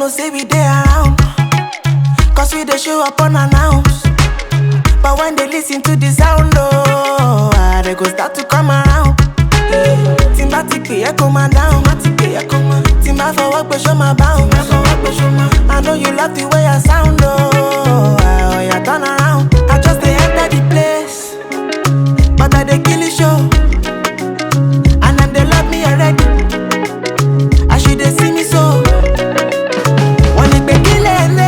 know say we dey around. Cause we dey show up unannounced. But when they listen to the sound, oh, ah, they go start to come around. Tí n bá ti pè é kó máa dáhùn. Tí n bá fọwọ́ pé ṣó máa báhùn. I know you love the way I sound, oh, ah, oh yeah, turn around. I just dey enter the place, but I dey kill the show. And them they love me already. As you dey see me so. Wọ́n ní pé kí lè lè.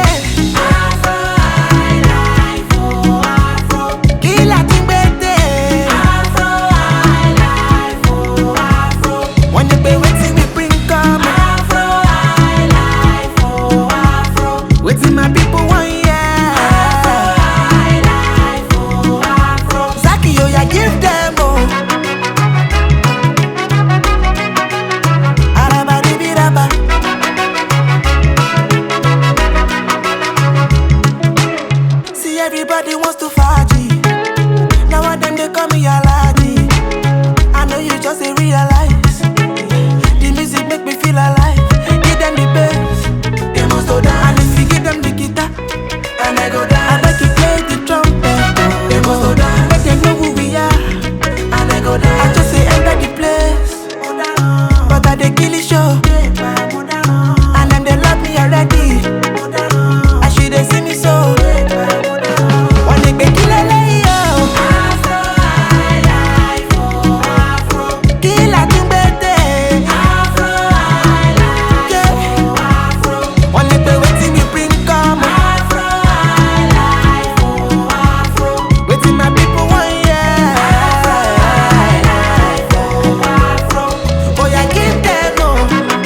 Kí là ti gbé dé? Wọ́n ní pé wetin we bring come. Wetin my people wan hear. Zaki oya give them o. Arabadibiraba. See everybody wants to faji. Now one them they call me Alaji. I know you just ain't realize. The music make me feel alive. Give them the bass, they must go down. And if you give them the guitar, and I go down. I bet you play the trumpet, they must go down. Make them know who we are, and I go down. I just say enter the place, but I dey kill the show. And them they love me already. As you dey see me so. Wọ́n ní pé kí lélẹ́yìí o. Kí là tún gbé dé? Yeah. Wọ́n ní pé wetin we bring come. Wetin my people wan hear. Oya give them o.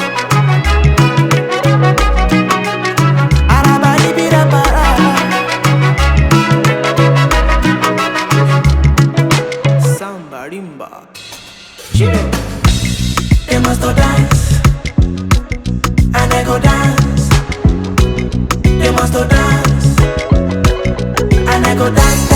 Arabaribirabara. Samba rimba. They must go dance, and I go dance. They must go dance, and I go dance.